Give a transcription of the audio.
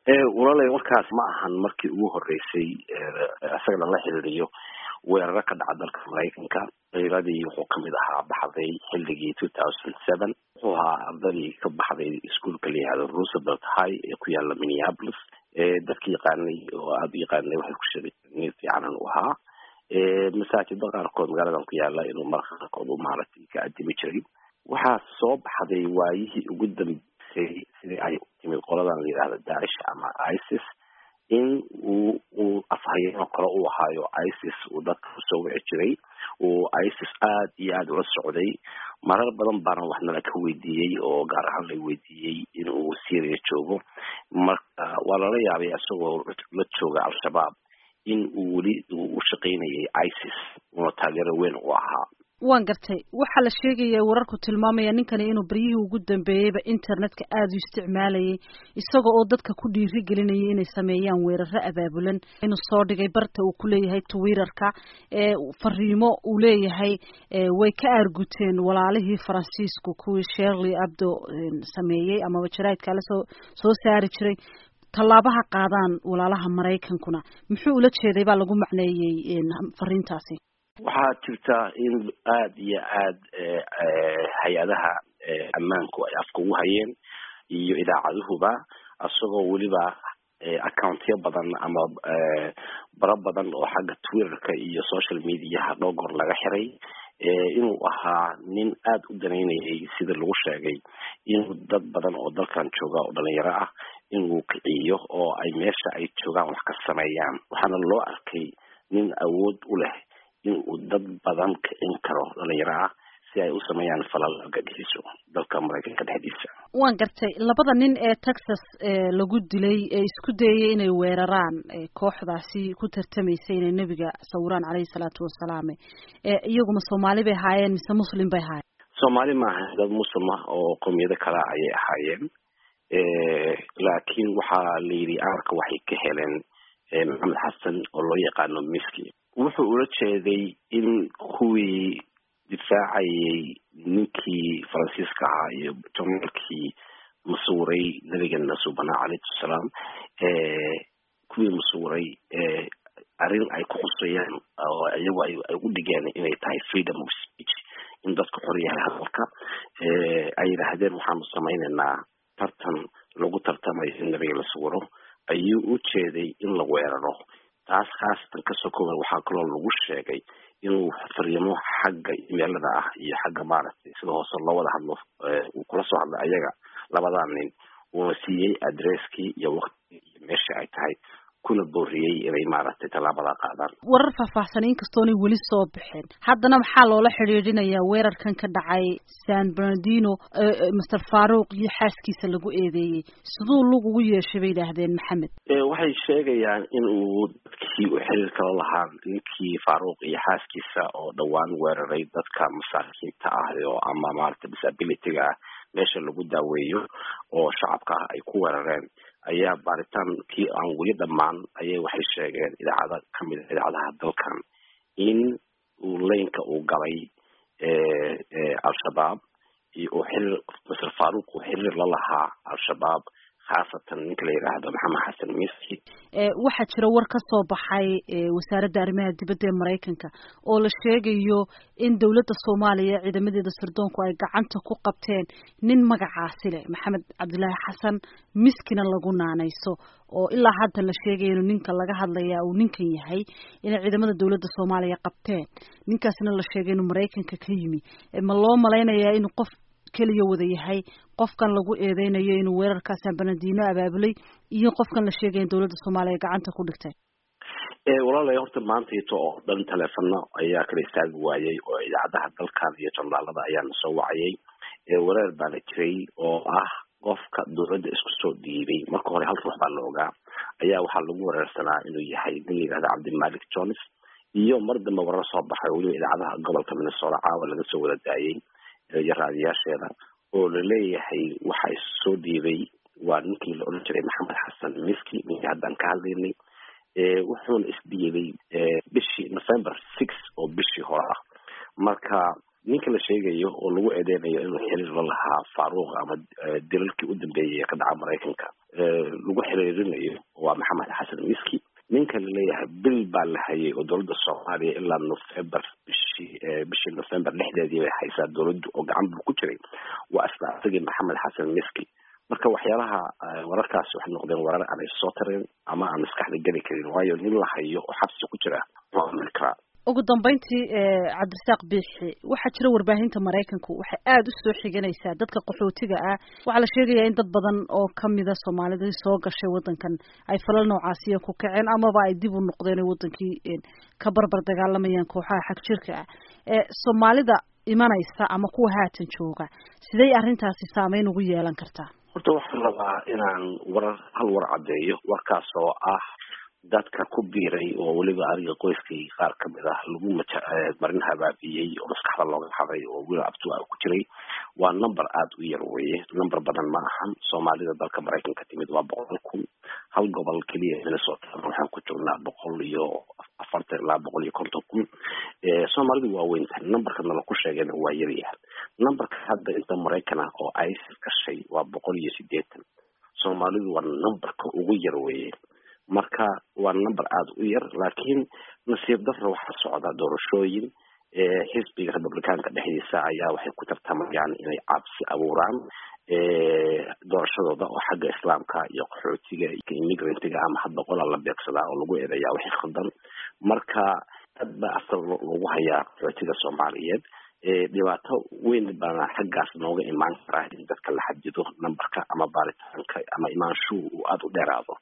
walaalay warkaas ma ahan markii ugu horeysay isaga lala xiriiriyo weeraro ka dhaca dalka maraykanka ciiradii wuxuu kamid ahaa baxday xilligii two thousand seven wuxuu ahaa ardadii ka baxday iskuolka la yihahdo roosevelt high ee ku yaala minneapolis dadka yaqaanay oo aada u yaqaanay waxay ku sheegay nin fiicanan u ahaa masaajida qaarkood magaaladan ku yaala inuu marka qaarkood u maaragtay ka adimi jiray waxaa soo baxday waayihii ugu dambeysay sidii ay timid qoladan la yidhahda daacish ama isis in uu uu afhayeeno kale u ahaayo isis uu dadka kusoo wici jiray uu isis aada iyo aada ula socday marar badan baana waxnala ka weydiiyey oo gaar ahaan la weydiiyey in uu syria joogo marka waa lala yaabay isagoo la jooga al-shabaab in uu weli uu u shaqaynayay isis una taageero weyn u ahaa waan gartay waxaa la sheegaya wararku tilmaamaya ninkani inuu baryihii ugu dambeeyeyba internetka aada u isticmaalayay isaga oo dadka ku dhiiri gelinayay inay sameeyaan weeraro abaabulan inuu soo dhigay barta uu ku leeyahay twitterka ee fariimo uu leeyahay way ka aarguteen walaalihii faransiisku kuwii sherley abdo sameeyey amaba jaraidka la soo soo saari jiray tallaabaha qaadaan walaalaha maraykankuna muxuu ula jeeday baa lagu macneeyey fariintaasi waxaa jirta in aada iyo aada hay-adaha ammaanku ay afka ugu hayeen iyo idaacaduhuba isagoo weliba accountyo badan ama baro badan oo xagga twitterka iyo social mediaha dhowgor laga xiray inuu ahaa nin aada u danaynayay sida lagu sheegay inuu dad badan oo dalkan jooga oo dhalinyaro ah inuu kiciyo oo ay meesha ay joogaan wax ka sameeyaan waxaana loo arkay nin awood u leh in uu dad badan kicin karo dhalinyaro ah si ay u sameeyaan falal argagixiso dalka maraykanka dhexdiisa waan gartay labada nin ee texas lagu dilay ee isku dayay inay weeraraan kooxdaasi ku tartamaysay inay nebiga sawiraan caleyhi salaatu wasalaam iyaguma soomaali bay ahaayeen mise muslim bay ahaayeen soomaali maaha dad muslim ah oo qowmiyado kale ayay ahaayeen laakiin waxaa la yidhi amarka waxay ka heleen maxamed xasan oo loo yaqaano miski wuxuu ula jeeday in kuwii difaacayay ninkii faransiiska ahaa iyo jonaalkii masuuray nabigeena subanaa calayhi salaam kuwii masuuray arrin ay ku khusayaan oo iyagu ay u dhigeen inay tahay freedom of speech in dadku xor yahay hadalka ay yidhaahdeen waxaanu samaynaynaa tartan lagu tartamayo in nabiga la sawiro ayuu u jeeday in la weeraro taas khaasatan kasoo kooban waxaa kaloo lagu sheegay inuu fariimo xagga imeelada ah iyo xagga maaragtay sida hoose loo wada hadlo uu kula soo hadlay ayaga labadaa nin uuna siiyey adresskii iyo waktigii iyo meesha ay tahay kuna booriyey inay maaragtay tallaabada qaadaan warar faahfaahsan inkastoonay weli soo baxeen haddana maxaa loola xidhiidhinayaa weerarkan ka dhacay san bernardino master faruuq iyo xaaskiisa lagu eedeeyey siduu lug ugu yeeshay bay yidhaahdeen maxamed waxay sheegayaan in uu dadkii u xiriir kala lahaa ninkii faaruuq iyo xaaskiisa oo dhowaan weeraray dadka masaakiinta ah oo ama maaragtay disabilityga ah meesha lagu daaweeyo oo shacabka ah ay ku weerareen ayaa baaritaankii aan weli dhammaan ayay waxay sheegeen idaacada kamid a idaacadaha dalkan in uu leynka uu galay al-shabaab iyo uu xiriir maser faruuq uu xiriir la lahaa al-shabaab khaasatan ninka la yidhaahdo maxamed xasan miski waxaa jira war ka soo baxay wasaaradda arrimaha dibadda ee maraykanka oo la sheegayo in dowladda soomaaliya ciidamadeeda sirdoonku ay gacanta ku qabteen nin magacaasi leh maxamed cabdilaahi xasan miskina lagu naanayso oo ilaa hadda la sheegaya inuu ninka laga hadlaya uu ninkan yahay inay ciidamada dowladda soomaaliya qabteen ninkaasna la sheegay inuu maraykanka ka yimi ma loo malaynayaa inuu qof keliya wada yahay qofkan lagu eedeynayo inuu weerarka san bernardino abaabulay iyo qofkan la sheegaya in dowladda soomaaliya gacanta ku dhigtay walaalay horta maantayto oo dhan teleefano ayaa kala istaagi waayey oo idaacadaha dalkan iyo jurnaalada ayaana soo wacayay wareer baa la jiray oo ah qofka dowladda isku soo dhiibay marka hore hal ruux baa la ogaa ayaa waxaa lagu wareersanaa inuu yahay nin la yihahda cabdimalik jones iyo mar dambe warar soo baxay weliba idaacadaha gobolka minnesota caawa laga soo wada daayay iyo raadiyaasheeda oo laleeyahay waxa soo dhiibay waa ninkii la odhan jiray maxamed xasan miski ninkii haddaan ka hadlaynay wuxuuna isdhiibay bishii november six oo bishii hore ah marka ninka la sheegayo oo lagu eedeynayo inuu xiriir la lahaa faaruuq ama dilalkii u dambeeyay ee ka dhaca maraykanka lagu xiriirinayo waa maxamed xasan miski ninka laleeyahay bil baa la hayay oo dowladda soomaaliya ilaa november bishii bishii november dhexdeedii bay haysaa dowladdu oo gacan buu ku jiray waa isla asagii maxamed xasan miski marka waxyaalaha wararkaasi waxay noqdeen warar aan soo tareen ama aan maskaxda geli karin waayo nin la hayo oo xabsi ku jira waa amri karaa ugu dambeyntii cabdirasaaq biixi waxaa jira warbaahinta maraykanku waxay aada u soo xiganaysaa dadka qaxootiga ah waxaa la sheegayaa in dad badan oo kamida soomaalidii soo gashay wadankan ay falal noocaasiya ku kaceen amaba ay dib u noqdeen oo wadankii ka barbar dagaalamayaan kooxaha xag jirka ah soomaalida imanaysa ama kuwa haatan jooga siday arrintaasi saameyn ugu yeelan kartaa horta waxaan rabaa inaan warar hal war caddeeyo warkaas oo ah dadka ku biiray oo weliba aniga qoyskay qaar kamid ah lagu maja marin habaabiyey oo maskaxda looga haday oo weli abtua ku jiray waa number aada u yar weye number badan ma ahan soomaalida dalka maraykanka timid waa boqol kun hal gobol keliya minnesota waxaan ku jirnaa boqol iyo afartan ilaa boqol iyo konton kun soomaalidu waa weyn tahay numberka nala ku sheegayna waa yaryahay numberka hadda inta maraykan ah oo isis gashay waa boqol iyo sideetan soomaalidu waa numberka ugu yar weye marka waa number aada u yar laakiin nasiib darra waxaa socda doorashooyin xisbiga republicaanka dhexdiisa ayaa waxay ku tartamayaan inay cabsi abuuraan doorashadooda oo xagga islaamka iyo qaxootiga iyo immigrantga ama hadda qola la beegsadaa oo lagu eedeeyaa wixii khaldan marka aad baa asal lagu hayaa qaxootiga soomaaliyeed dhibaato weyn baana xaggaas nooga imaan karaa in dadka la xadido numberka ama baaritaanka ama imaanshuhu uu aada u dheeraado